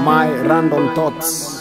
my random thoughts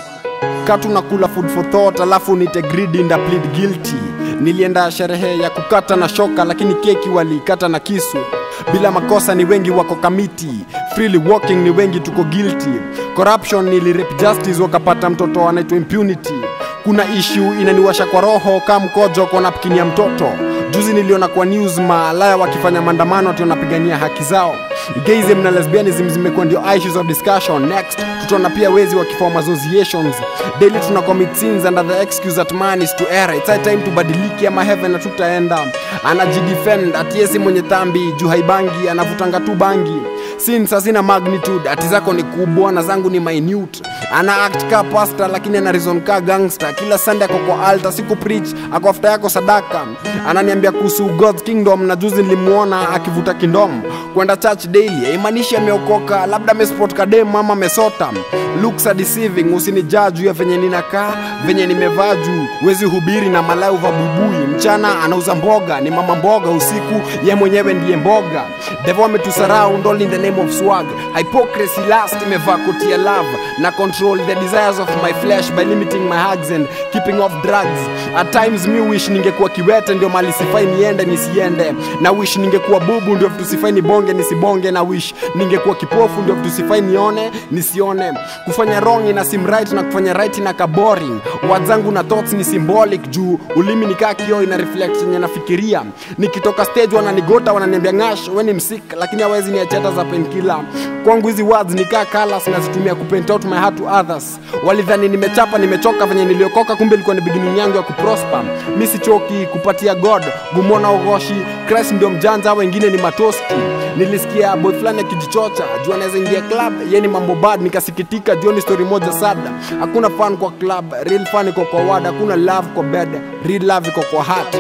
katu nakula food for thought alafu nite greedy nda plead guilty nilienda sherehe ya kukata na shoka lakini keki walikata na kisu bila makosa ni wengi wako kamiti freely walking ni wengi tuko guilty corruption nilirep justice wakapata mtoto anaitwa impunity kuna ishu inaniwasha kwa roho kaa mkojo kwa napkini ya mtoto juzi niliona kwa news malaya wakifanya maandamano ati wanapigania haki zao gayism na lesbianism zimekuwa ndio issues of discussion next tutaona pia wezi wakiform associations daily tuna commit sins under the excuse that man is to err it's high time tubadiliki ama heaven na tutaenda anajidefend ati yesi mwenye dhambi juu haibangi anavutanga tu bangi sins hazina magnitude ati zako ni kubwa na zangu ni minute ana act ka pasta lakini ana reason ka gangster kila sunday ako kwa altar siku preach ako after yako sadaka ananiambia kuhusu god's kingdom na juzi nilimwona akivuta kindom kwenda church daily haimaanishi ameokoka labda amespot kadem ama amesota looks are deceiving usinijaa juu ya venye ninakaa venye nimevaa juu wezi hubiri na malaya uva buibui mchana anauza mboga ni mama mboga usiku ye mwenyewe ndiye mboga devo ametusaraund all in the name of swag hypocrisy last imevaa koti ya love na control the desires of my flesh by limiting my hugs and keeping off drugs at times mi wish ningekuwa kiwete ndio mali sifai niende nisiende na wish ningekuwa bubu ndio vitu sifai nibonge nisibonge na wish ningekuwa kipofu ndio vitu sifai nione nisione kufanya wrong ina sim right na kufanya right ina kaboring words zangu na thoughts ni symbolic juu ulimi nikaa kioo ina reflect yenye nafikiria nikitoka stage wananigota wananiambia ngash we ni msik lakini hawezi niacheta za penkila kwangu hizi words nikaa colors nazitumia kupaint out my heart to others walidhani nimechapa nimechoka venye niliokoka kumbe ilikuwa ni beginning yangu ya kuprosper mi sichoki kupatia god gumona ugoshi christ ndio mjanja wengine ni matosti nilisikia boy fulani akijichocha juu anaweza ingia club ye ni mambo bad nikasikitika juu ni story moja sada hakuna fan kwa club real fan iko kwa ward hakuna love kwa bed real love iko kwa heart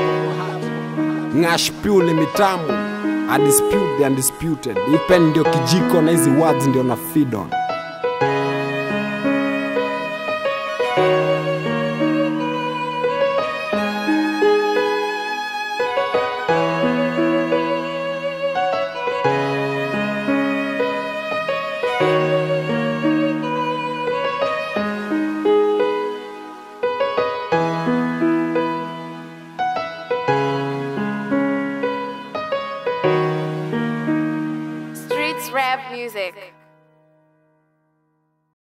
ngash pure ni mitamu I dispute the undisputed ipen ndio kijiko na hizi words ndio na feed on